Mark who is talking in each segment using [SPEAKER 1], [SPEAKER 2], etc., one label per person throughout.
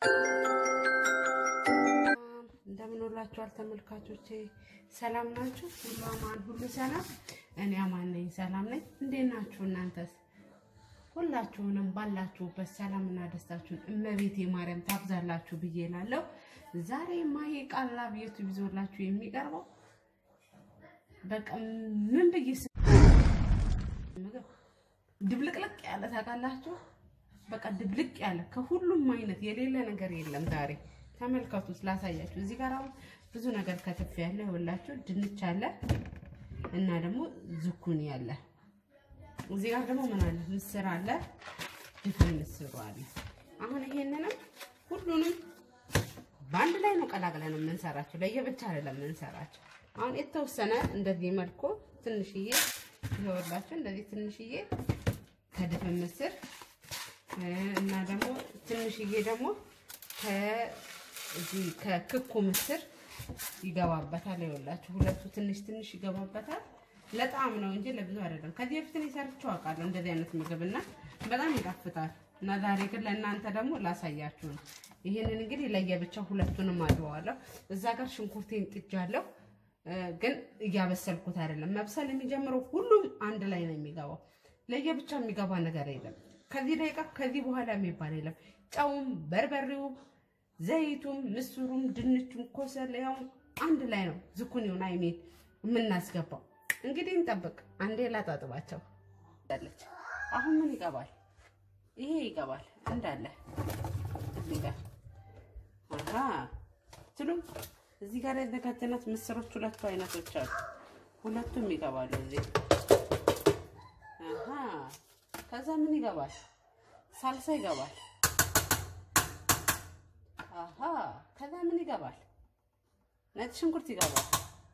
[SPEAKER 1] እንደምን ውላችኋል ተመልካቾቼ? ሰላም ናችሁ? ሁሉ አማን፣ ሁሉ ሰላም። እኔ አማን ነኝ፣ ሰላም ነኝ። እንዴት ናችሁ እናንተስ? ሁላችሁንም ባላችሁበት ሰላምና ደስታችሁን እመቤቴ ማርያም ታብዛላችሁ ብዬ እላለሁ። ዛሬ ማሂ ቃላብ ዩቲዩብ ይዞላችሁ የሚቀርበው በቃ ምን ብዬ ስ- ምግብ ድብልቅልቅ ያለ ታውቃላችሁ። በቃ ድብልቅ ያለ ከሁሉም አይነት የሌለ ነገር የለም። ዛሬ ተመልከቱ ስላሳያችሁ። እዚህ ጋር አሁን ብዙ ነገር ከትፍ ያለ ይኸውላችሁ፣ ድንች አለ እና ደግሞ ዝኩኒ አለ። እዚህ ጋር ደግሞ ምን አለ? ምስር አለ፣ ድፍን ምስሩ አለ። አሁን ይሄንንም ሁሉንም በአንድ ላይ ነው ቀላቅለን የምንሰራቸው፣ ለየብቻ አይደለም የምንሰራቸው። አሁን የተወሰነ እንደዚህ መልኩ ትንሽዬ ይኸውላችሁ፣ እንደዚህ ትንሽዬ ከድፍን ምስር እና ደግሞ ትንሽዬ ደግሞ ከዚህ ከክኩ ምስር ይገባበታል። ይኸውላችሁ ሁለቱ ትንሽ ትንሽ ይገባበታል። ለጣዕም ነው እንጂ ለብዙ አይደለም። ከዚህ በፊት እኔ ሰርቼው አውቃለሁ እንደዚህ አይነት ምግብ እና በጣም ይጣፍጣል። እና ዛሬ ግን ለእናንተ ደግሞ ላሳያችሁ ነው። ይህንን እንግዲህ ለየብቻ ሁለቱንም አድበዋለሁ። እዛ ጋር ሽንኩርቴን ጥጃለሁ፣ ግን እያበሰልኩት አይደለም። መብሰል የሚጀምረው ሁሉም አንድ ላይ ነው የሚገባው። ለየብቻ የሚገባ ነገር የለም። ከዚህ ደቂቃ ከዚህ በኋላ የሚባል የለም። ጨውም፣ በርበሬውም፣ ዘይቱም፣ ምስሩም፣ ድንቹም፣ ኮሰሌያውም አንድ ላይ ነው ዝኩኒውን አይሜን የምናስገባው። እንግዲህ እንጠብቅ። አንዴ ላጣጥባቸው አለች። አሁን ምን ይገባል? ይሄ ይገባል እንዳለ እዚህ ጋር አሃ ትሉ እዚህ ጋር የተከተነት ምስሮች ሁለቱ አይነቶች አሉ። ሁለቱም ይገባሉ እዚህ አሃ ከዛ ምን ይገባል? ሳልሳ ይገባል። አሃ ከዛ ምን ይገባል? ነጭ ሽንኩርት ይገባል።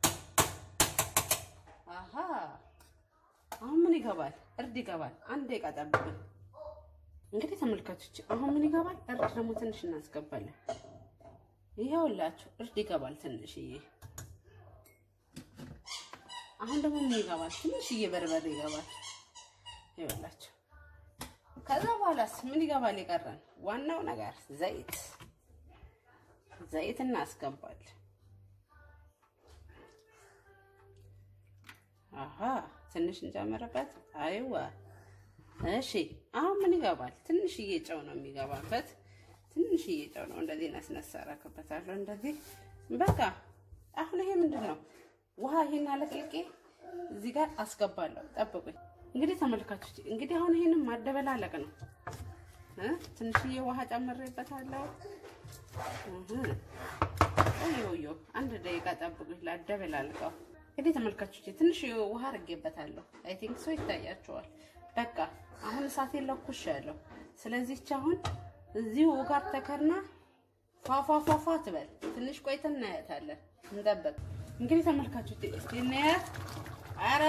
[SPEAKER 1] አሃ አሁን ምን ይገባል? እርድ ይገባል። አንድ ደቂቃ ጠብቁኝ። እንግዲህ ተመልካቾች አሁን ምን ይገባል? እርድ ደግሞ ትንሽ እናስገባለን። ይኸውላችሁ እርድ ይገባል ትንሽዬ። አሁን ደግሞ ምን ይገባል? ትንሽዬ በርበሬ ይገባል። ይኸውላችሁ ከዛ በኋላስ ምን ይገባል? የቀረን ዋናው ነገር ዘይት ዘይት እናስገባለን። አሀ ትንሽ እንጨምርበት። አይዋ እሺ። አሁን ምን ይገባል? ትንሽዬ ጨው ነው የሚገባበት። ትንሽዬ ጨው ነው። እንደዚህ ነስነስ አደርግበታለሁ። እንደዚህ በቃ። አሁን ይሄ ምንድን ነው? ውሃ ይሄን አለቅልቄ እዚህ ጋር አስገባለሁ። ጠብቁኝ። እንግዲህ ተመልካቾች፣ እንግዲህ አሁን ይሄንን ማደበላለቅ ነው። ትንሽዬ ውሃ ጨምሬበታለሁ። ኦዮ አንድ ደቂቃ ጠብቁኝ፣ ላደበላልቀው። እንግዲህ ተመልካቾች ትንሽ ውሃ አድርጌበታለሁ። አይ ቲንክ ሶ ይታያቸዋል። በቃ አሁን እሳቴን ለኩሻለሁ። ስለዚህ አሁን እዚሁ ጋር ተከርና ፏፏፏፏ ትበል። ትንሽ ቆይተን እናያታለን። እንጠብቅ። እንግዲህ ተመልካቾች እስቲ እናያት። አረ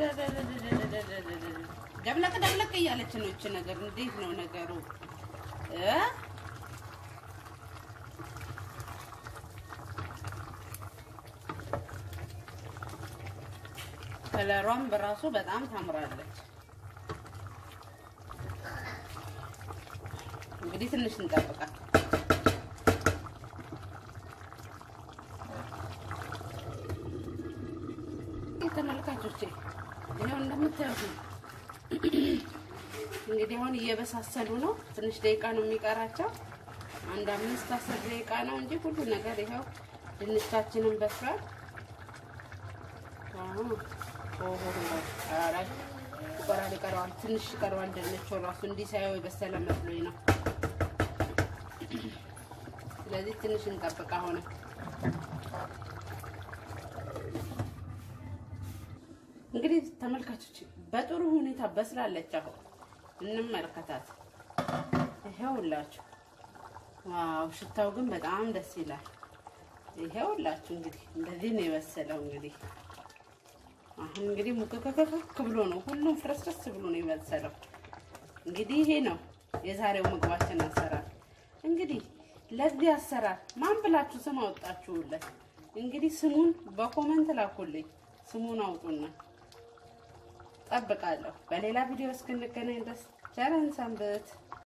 [SPEAKER 1] ደብለቅ ደብለቅ እያለች ነው እች ነገር። እንዴት ነው ነገሩ እ ከለሯም በራሱ በጣም ታምራለች። እንግዲህ ትንሽ እንጠብቃት። ተመልካቾቼ ይኸው እንደምታዩት ነው። እንግዲህ አሁን እየበሳሰሉ ነው። ትንሽ ደቂቃ ነው የሚቀራቸው። አንድ አምስት አስር ደቂቃ ነው እንጂ ሁሉ ነገር ይኸው ድንቻችንን በስሏል። ይቀራል ይቀረዋል፣ ትንሽ ይቀረዋል። ድንቹ ራሱ እንዲህ ሳየው የበሰለ መስሎኝ ነው። ስለዚህ ትንሽ እንጠብቅ። አሁን እንግዲህ ተመልካቾች በጥሩ ሁኔታ በስላለች። አሁን እንመልከታት። ይሄውላችሁ፣ ዋው! ሽታው ግን በጣም ደስ ይላል። ይሄውላችሁ እንግዲህ እንደዚህ ነው የበሰለው እንግዲህ አሁን እንግዲህ ሙከከከክ ብሎ ነው ሁሉም ፍረስረስ ብሎ ነው የበሰለው። እንግዲህ ይሄ ነው የዛሬው ምግባችን አሰራር። እንግዲህ ለዚህ አሰራር ማን ብላችሁ ስም አወጣችሁለት? እንግዲህ ስሙን በኮመንት ላኩልኝ። ስሙን አውጡና ጠብቃለሁ። በሌላ ቪዲዮ እስክንገናኝ ድረስ ቸር ሰንብቱ።